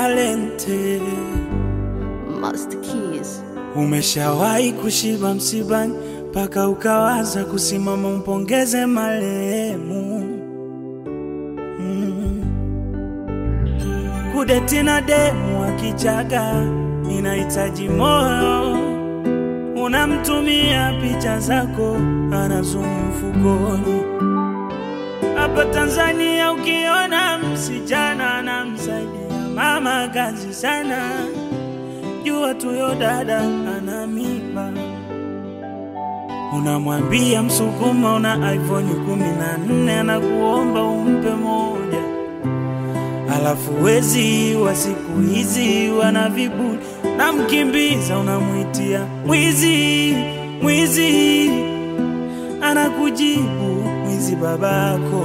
talente. Master Keys. Umeshawahi kushiba msibani mpaka ukawaza kusimama umpongeze marehemu? Mm. Kudeti na demu akichaga inahitaji moyo, unamtumia picha zako, anazumu mfukoni. Hapa Tanzania ukiona msichana anamsaidia mama kazi sana, jua tuyo dada ana mimba. Unamwambia Msukuma una iPhone kumi na nne anakuomba umpe moja, alafu wezi wa siku hizi wana viburi, namkimbiza unamwitia mwizi, mwizi, anakujibu mwizi babako.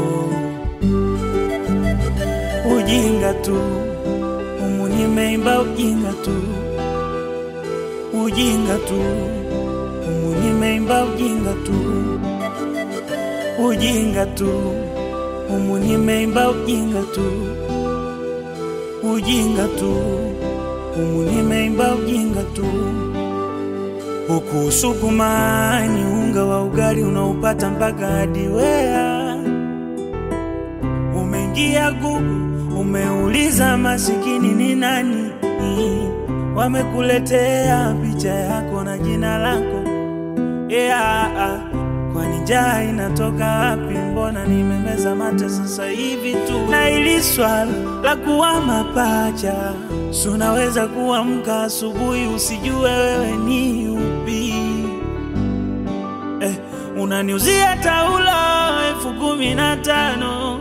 Ujinga tu umu nimeimba ujinga tu, ujinga tu umu nimeimba ujinga tu, ujinga tu umu nimeimba ujinga tu, ujinga tu umu nimeimba ujinga tu. Huku Usukumani unga wa ugali unaupata mpaka hadi Wea. Umeingia Google umeuliza masikini ni nani, wamekuletea picha yako na jina lako. Yeah, kwani njaa inatoka wapi? Mbona nimemeza mate sasa hivi tu? Na ili swala la kuwa mapacha, si unaweza kuamka asubuhi usijue wewe ni upi? Eh, unaniuzia taulo elfu kumi na tano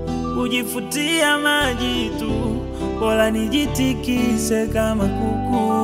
kujifutia maji tu, bora nijitikise kama kuku.